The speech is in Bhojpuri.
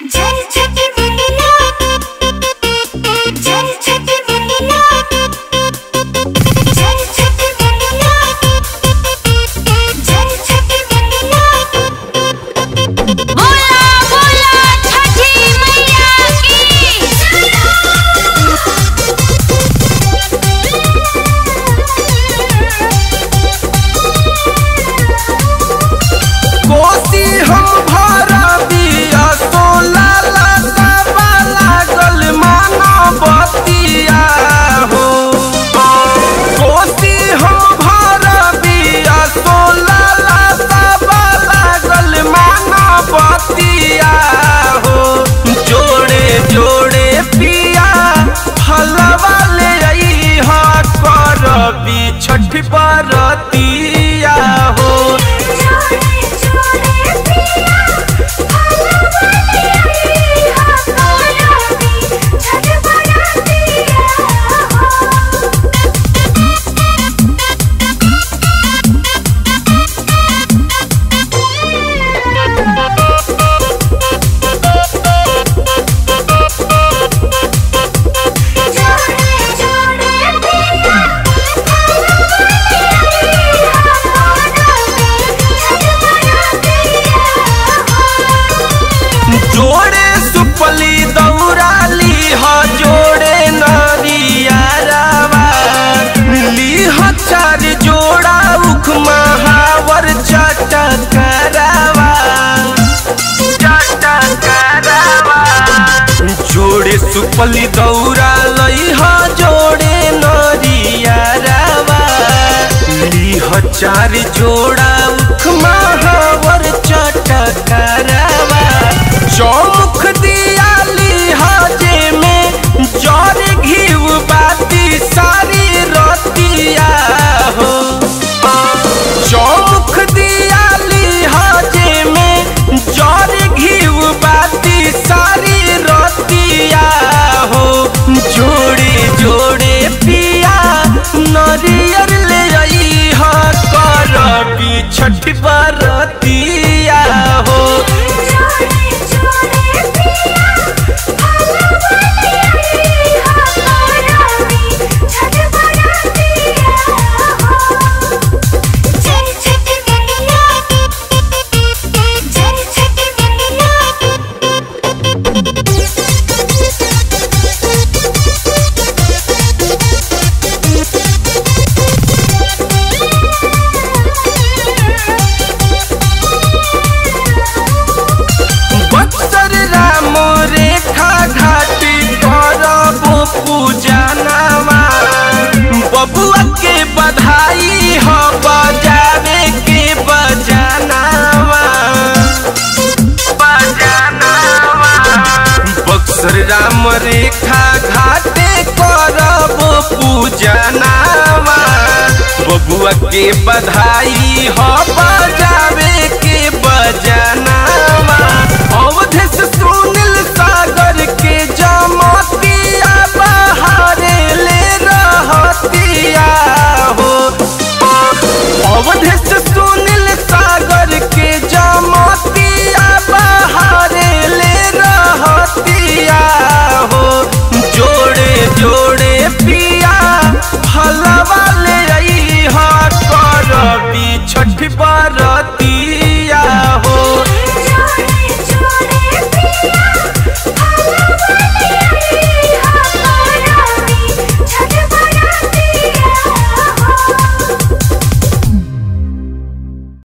जय छठी मैया जय छठी मैया जय छठी मैया जय छठी मैया बोला बोला छठी मैया की कोसी हम भरबिया सोला लतावा लागल मानवतिया हो कोसी हम भरबिया सोला लतावा लागल मानवतिया हो जोड़े जोड़े पिया फलवा ले आई हा करबी छठ बरतिया हो जोड़े जोड़े पिया फलवाले आई हा कोराबी छठ बरातिया हो जोड़े जोड़े पिया फलवाले आई हा कोराबी छठ बरातिया हो जोड़े सुपली दौड़ाली ह जोड़े नरिया रावा ली ह चार जोड़ा उख महावर चटकरावा चटकरावा जोड़े सुपली दौड़ा लई ह जोड़े नरिया रावा ली ह चार जोड़ा उख महावर चटकरावा चौमुख दियाली हाजे में जर घीव बाती सारी रतिया हो चौमुख दियाली हाजे में जर घीव बाती सारी रतिया हो जोड़े जोड़े पिया नरियर ले आई हा करबी छठ बरतिया हो जोड़े जोड़े पिया फलवाले आई हा कोराबी छठ बरातिया हो जय छठी मैया जय छठी बक्सर राम रेखा घाटी करबो पूजनवा बबुआ के बधाई हो बजावे के बजानवा बजानवा बक्सर राम रेखा घाटे करबो पूजनवा बबुआ के बधाई हो बजावे